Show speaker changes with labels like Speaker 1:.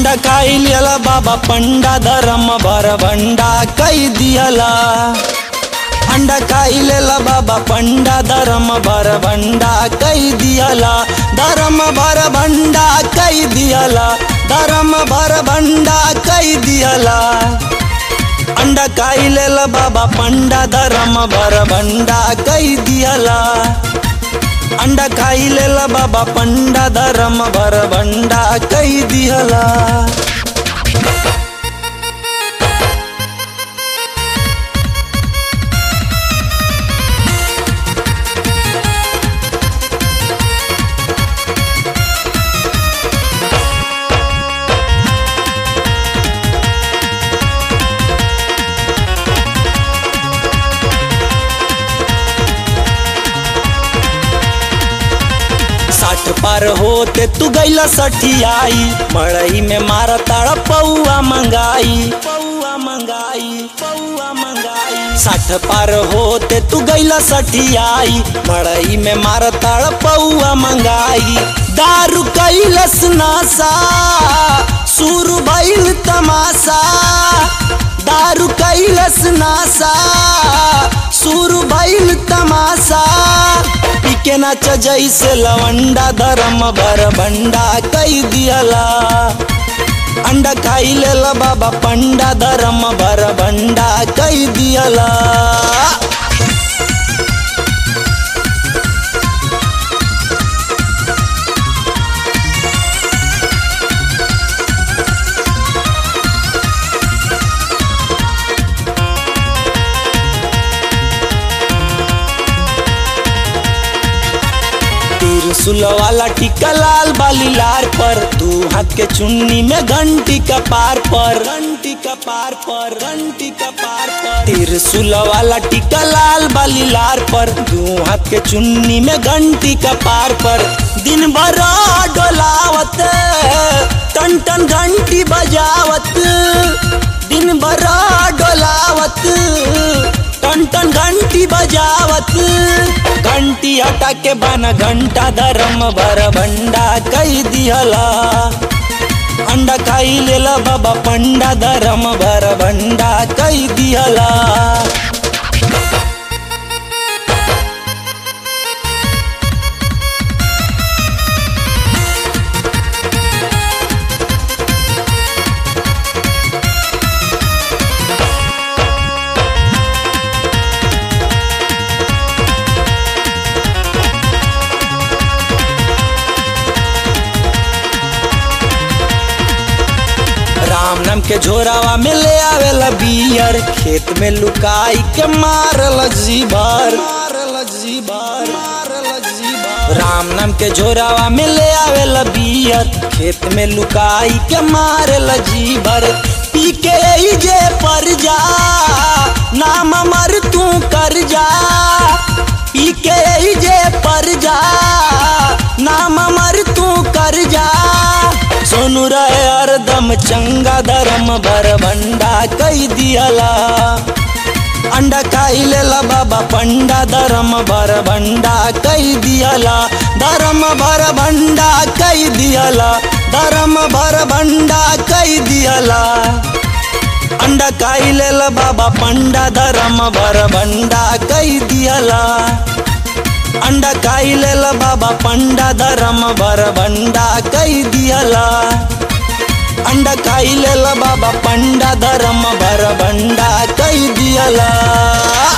Speaker 1: अंडा खाई लियला बाबा पंडा धर्म भर भंडा कई दियला अंडा खाई लेला बाबा पंडा धर्म भर भंडा कई दियला धर्म भर भंडा कई दियला धर्म भर भंडा कई दियला अंडा खाई लेला बाबा पंडा धर्म भर भंडा कई दियला अंडा खाई लेला बाबा पंडा धर्म भर भंडा कई दियला साठ पार होते तू गैला सठियाई मड़ई में मारा ताड़ा पौआ मंगाई पौआ मंगाई पौआ मंगाई साठ पार होते तू गैला सठियाई मड़ई में मारा ताड़ा पौआ मंगाई दारू कैलस नासा सुर भइल तमाशा दारू कैलस नासा सुर भइल तमाशा पीके नाच जैसे लवंडा धर्म भर भंडा कई दियला अंडा खाई लेला बाबा पंडा धर्म भर भंडा कई दियला त्रिशूल वाला टिका लाल बाली लार पर दू हाथ के चुन्नी में घंटी का पार पर घंटी का पार पर घंटी का पार पर त्रिशूल वाला टिका लाल बाली लार पर दू हाथ के चुन्नी में घंटी का पार पर दिन भर डोलावत टन टन घंटी बजावत दिन भर डोलावत टन टन घंटी बजावत घंटी हटा के बन घंटा धर्म भर भंडा कई दिहला अंडा खाई लेला बाबा पंडा धर्म भर भंडा कई दिहला राम नाम के झोरावा में ले आवेला बियर खेत में लुकाई के मारल जीभर मारल जीभर मारल जीभर राम नाम के झोरावा में ले आवेला बियर खेत में लुकाई के मारल जीभर पी के ई जे पर जा नाम मर तू कर जा पी के ई जे पर जा नाम मर तू कर जा सोनू रहे हरदम चंगा धर्म भर भंडा कई दियला अंडा खाई लेला बाबा पंडा धर्म भर भंडा कई दियला धर्म भर भंडा कई दियला धर्म भर भंडा कई दियला अंडा खाई लेला बाबा पंडा धर्म भर भंडा कई दियला अंडा खाई लेला बाबा पंडा धर्म भर भंडा कई दियला अंडा खाई लेला बाबा पंडा धर्म भर भंडा कई दियला